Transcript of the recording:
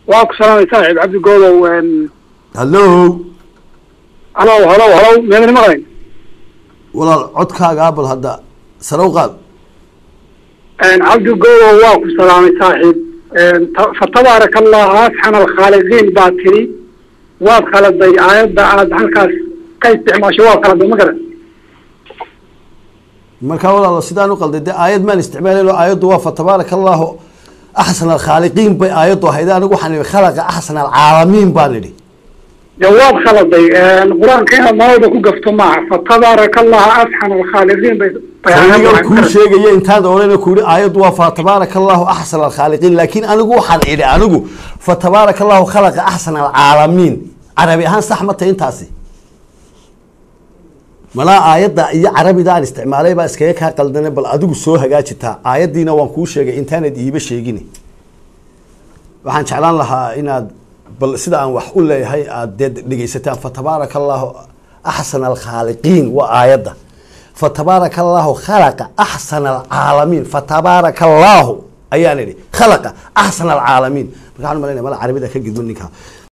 waa ku salaamay saaxiib cabdi goodow hallo halow halow halow meedani maqlayn walaal codkaagaa bal hadda sare u qaad cabdi goodow waa ku salaamay saaxiib fatabaaraka allah asxan alkhaaliqiin baa tiri waad khaladay aayadda aad halkaas ka isticmaasho waad khaladay ma garan markaa walaalo sidaan u qalday dee aayad maan isticmaalayn oo aayaddu waa fatabaaraka allahu axsan alkhaaliqiin bay aayaddu ahayd anigu waxaan idhi khalaqa axsan alcaalamiin baan idhi de waad khaladay qur-aanka inaad malawda ku gafto maaha fatabaaraka allah asxan alkhaaliqiin bay aniga kuu sheegaya intaan odhana ku yihi aayaddu waa fatabaaraka allahu axsan alkhaaliqiin laakiin anigu waxaan idhi anigu fatabaaraka allahu khalaqa axsan alcaalamiin carabi ahaan sax ma tahay intaasi malaa aayadda iyo carabida aan isticmaalay baa iskaga kaa qaldane bal adigu soo hagaajitaa aayaddiina waan kuu sheegay intaanad iiba sheegin waxaan jeclaan lahaa inaad bal sida aan wax u leeyahay aad dee dhegeysataan fatabaaraka allahu axsan alkhaaliqiin waa aayadda fatabaaraka allahu khalaqa axsan alcaalamiin fatabaaraka allahu ayaan idhi khalaqa axsan alcaalamiin marka waxaan malayna mala carabida ka gidmo ninkaa